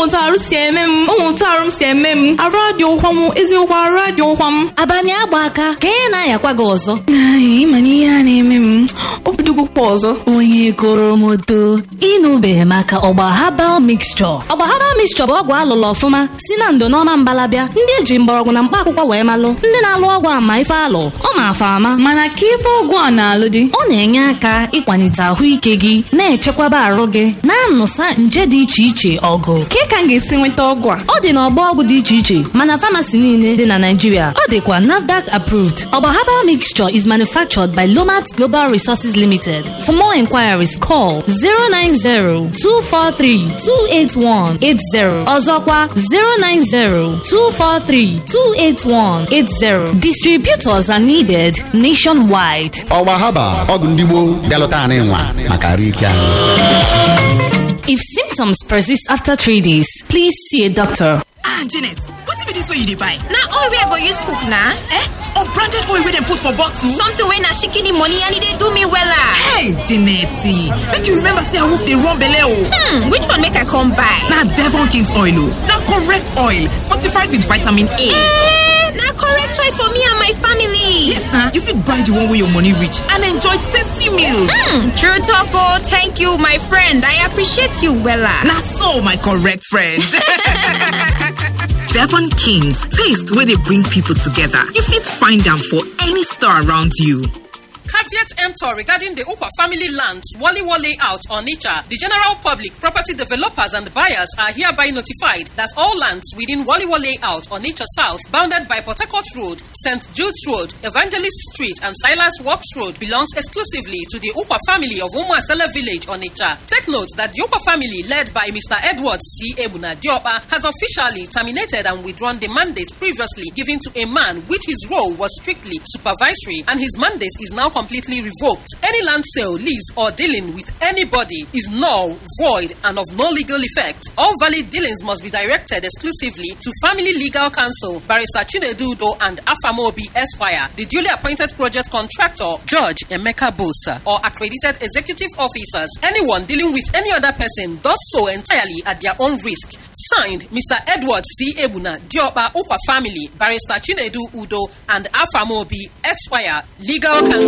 otu arụ si eme m otu arụ m si eme m arụ adị ụkwa m eziokwu arụ adị ụkwa m abalị agba aka ka ị na-ayakwa gị ọzọ ịma na ihe a na-eme m obidogokwa ọzọ onye goro m oto ịnụbeghị maka ọgba habal mixture ọgba habal mixture bụ ọgwụ alụlụ ọfụma si na ndo n'ọma mbalabịa ndị eji mgbọrọgwụ na mkpa akwụkwọ wee malụ ndị na-alụ ọgwụ ama ife alụ ọ ma-afa ama mana ka ife ọgwụ a na-alụ dị ọ na-enye aka ịkwalite ahụike gị na-echekwaba arụ gị na-anụsa nje dị iche iche ọgụ ka ka m ga-esi nweta ọgwụ a ọ dị n'ọgbọ ọgwụ dị iche iche mana famasi niile dị na Naịjirịa ọ dịkwa NAFDAC approved ọgba herbal mixture is manufactured by Lomat Global Resources Limited for more inquiries call 090-243-28180 ọzọkwa 090-243-28180 distributors are needed nationwide ọgba haba ọgwụ ndị gboo bịalụta anyị nwa maka arụ ike anyị if symptoms persist after three days please see a doctor ah janet wetin be dis wey you dey buy na oil wey i go use cook na eh unbranded oil wey dem put for bottle something wey na shikini money and e dey do me wella hey janet make you remember say awoof dey run belle o hmm which one make i come buy na devon king's oil o na correct oil fortified with vitamin a eh na correct choice for me and my family yes na you fit buy the one wey your money reach and enjoy tasty meals hmm true talk o thank you my friend i appreciate you wella na so my correct friend devon king's taste wey dey bring people together you fit find am for any store around you Caveat emptor regarding the Ukwa family lands, Wally Wally out on Nicha. The general public, property developers, and buyers are hereby notified that all lands within Wally Wally out on Nicha South, bounded by Port Harcourt Road, St. Jude's Road, Evangelist Street, and Silas Works Road, belongs exclusively to the Ukwa family of Umuasela Village on Nicha. Take note that the Ukwa family, led by Mr. Edward C. Ebuna Diopa, has officially terminated and withdrawn the mandate previously given to a man, which his role was strictly supervisory, and his mandate is now completely revoked. Any land sale, lease, or dealing with anybody is null, void, and of no legal effect. All valid dealings must be directed exclusively to Family Legal Counsel, Barrister Chinedudo and Afamobi Esquire, the duly appointed project contractor, Judge Emeka Bosa, or accredited executive officers. Anyone dealing with any other person does so entirely at their own risk. Signed, Mr. Edward C. Ebuna, Diopa Ukwa Family, Barrister Chinedu Udo, and Afamobi Esquire, Legal Counsel.